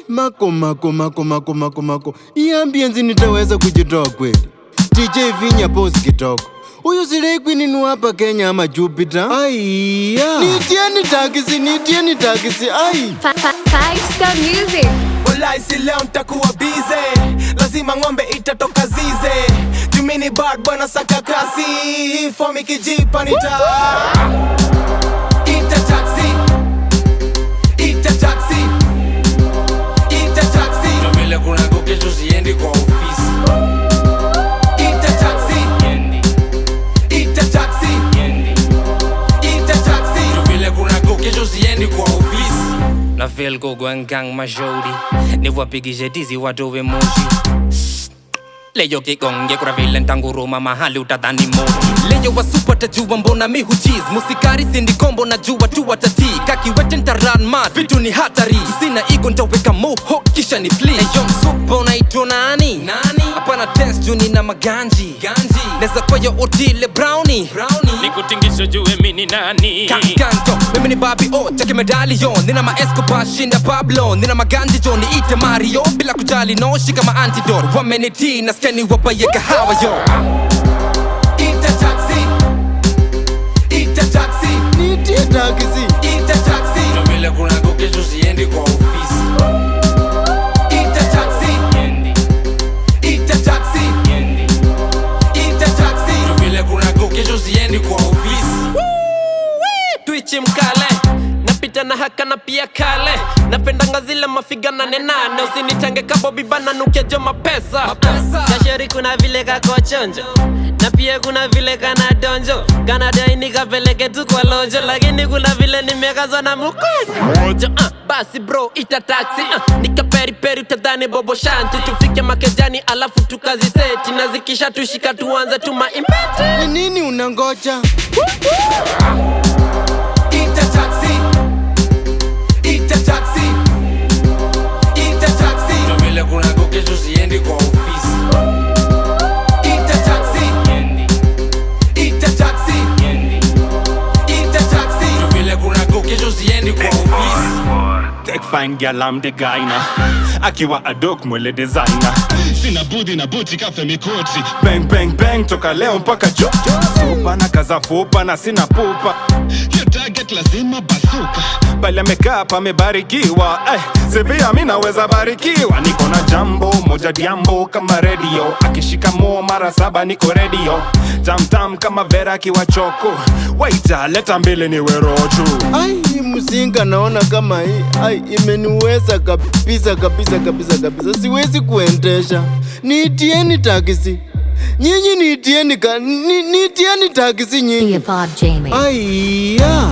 mako mako mako mako mako mako, hii ambience nitaweza kujitoa kweli? DJ Vinya pose kitoko Huyu Slay Queen ni hapa Kenya ama Jupiter? Aiya. Nitieni takisi, nitieni takisi. Ai. Fi- fi- Five Star Music. Walai si leo ntakuwa bize, lazima ng'ombe itatoka zize. Jumini bad bwana saka kasi, fomi kijipa nita ita taxi, ita taxi, ita taxi, Ndo vile kuna kesho siendi kwa ofisi ita taxi, Yendi, ita taxi, yendi. ita taxi. Ndo vile kuna kesho siendi kwa ofisi na feel kugwangang mashauri niwapigishe tizi watowe moshi leyo kigonge kuna vile ntanguruma mahali utadhani moshi leyo wasupa tajua mbona mi huchiz musikari sindi kombo na jua tu watatii kakiwete ntaran mat vitu ni hatari sina igo ntaweka moho kisha ni fli eyo msupa unaitwa nani nani hapana test juni na maganji ganji neza kwayo otile browni browni nikutingisho jue mini nani Kanto, mimi ni Bobby O, cheke medallion Nina ma Escobar, shinda Pablo Nina maganji jo, niite Mario Bila kujali no, shika ma antidote Wameniti, nasikia ni wapaye kahawa yo Ita taxi, ita taxi, Nitie takisi. ita taxi, Ndo vile kuna kesho siendi kwa ofisi ita taxi, Yendi, ita taxi, yendi ita taxi. Ndo vile kuna kesho siendi kwa ofisi twichi mkale napita na haka na pia kale napendanga zile mafiga nane nane usinitange kabobibana nukejo mapesa Mapesa. kasheri kuna vile kakochonjo na pia kuna vile kana donjo kanadaini kapeleke tu kwa lonjo lakini kuna vile nimekazwa na mkojo uh, basi bro ita taxi uh, nikaperiperi utadhani bobo shanti tufike makejani alafu tukaziseti na zikisha tushika tuanze tumaimbete Ni nini unangoja? Ita taxi, ita taxi, ita taxi, Ndo vile kuna kesho siendi kwa ofisi ita taxi, Yendi, ita taxi, yendi ita taxi. Ndo vile kuna kesho siendi kwa ofisi Take fine girl, I'm the guy na akiwa adok mwele designer sina budi na buti kafe mikoti bang bang bang toka leo mpaka juu supa na kaza fupa na sina pupa hiyo target lazima basuka bali amekaa pamebarikiwa eh, sivia mi naweza barikiwa niko na jambo moja diambo kama redio akishika mo mara saba niko redio tamtam kama vera akiwa choko waita leta mbili ni werochu Ai, hii mzinga naona kama hii ai imeniweza kabisa kabisa kabisa kabisa, siwezi kuendesha. Niitieni takisi nyinyi, niitieni ka, ni, niitieni takisi nyinyi. Theobald Jamie. Aiya.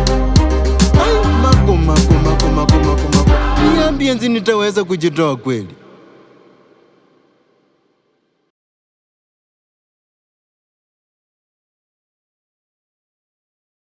Ai, mako mako mako mako mako mako, hii ambience nitaweza kujitoa kweli?